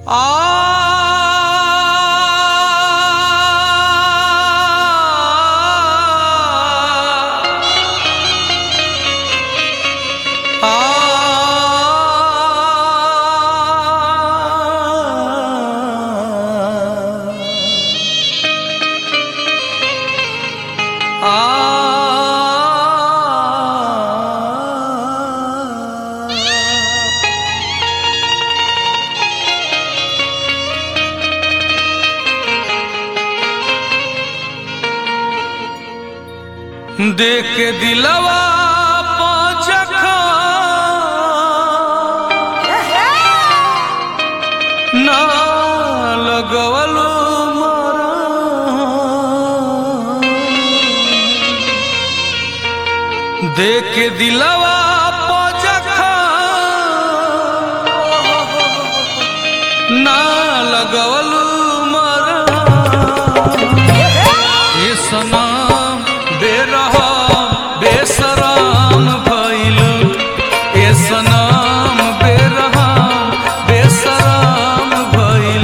देख के दिलवा पाचखा ना लगवलो मारा देख के दिलवा पाचखा ना लगवलो मारा ये सनम बेरहम बेसराम भइल ये सनम बेरहम बेसराम भइल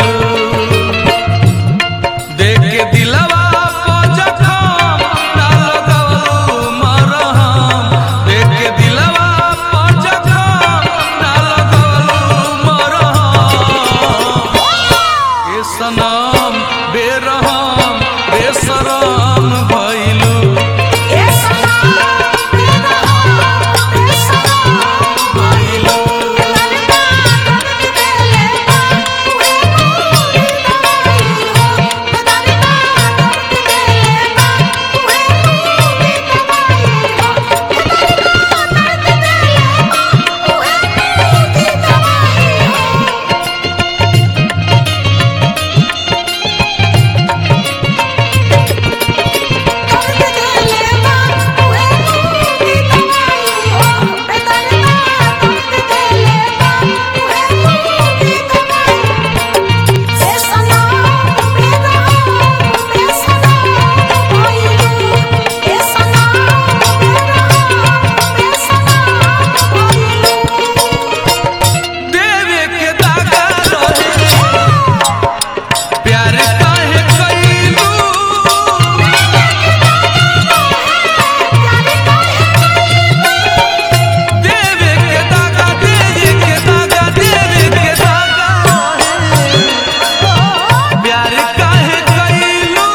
देख के दिलवा पजखम ना लगवलू मरहम देख के दिलवा पजखम ना लगवलू मरहम ये सनम बेरहम बेसराम भइलू देवे के दागा रहे प्यार काहे कइलू देवे के दागा देवे के दागा देवे के दागा रहे प्यार काहे कइलू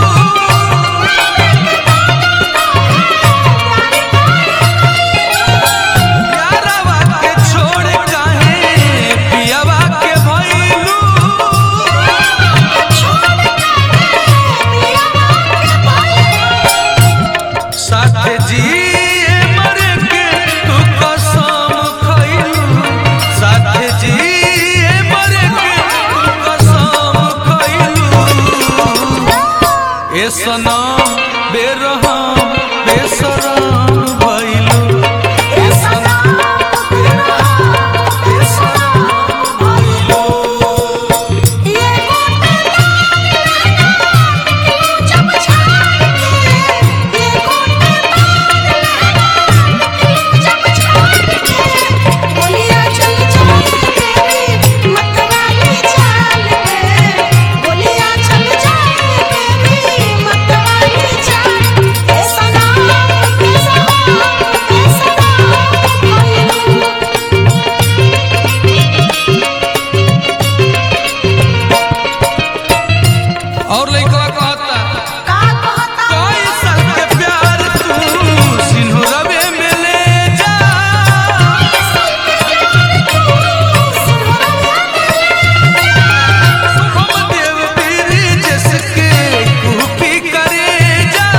प्यारवा के छोड़ काहे पियावा के भइलू साथे जिए मरे के तू कसम खइलू साथे जिए मरे के तू कसम खइलू ए सनम बेरहम बेसराम भइलू ए सनम बेरहम बेसराम भइलू और लइकवा कहता कोई साल के प्यार तू सिंहरवे में ले जा हम देव पीरी जिसके कुकी करे जा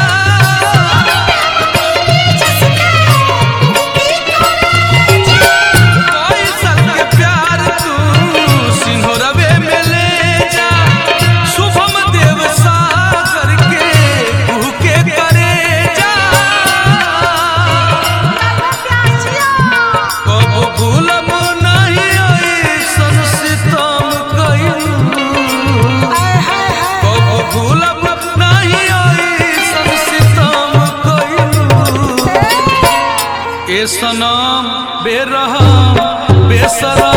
कोई साल के प्यार तू सिंहरवे में ले जा शुभम देव सागर के कुके करे जा कबो भूलब नहीं ऐसन सितम कइलू कबो भूलब नहीं ऐसन सितम कइलू ए सनम बेरहम बेसरा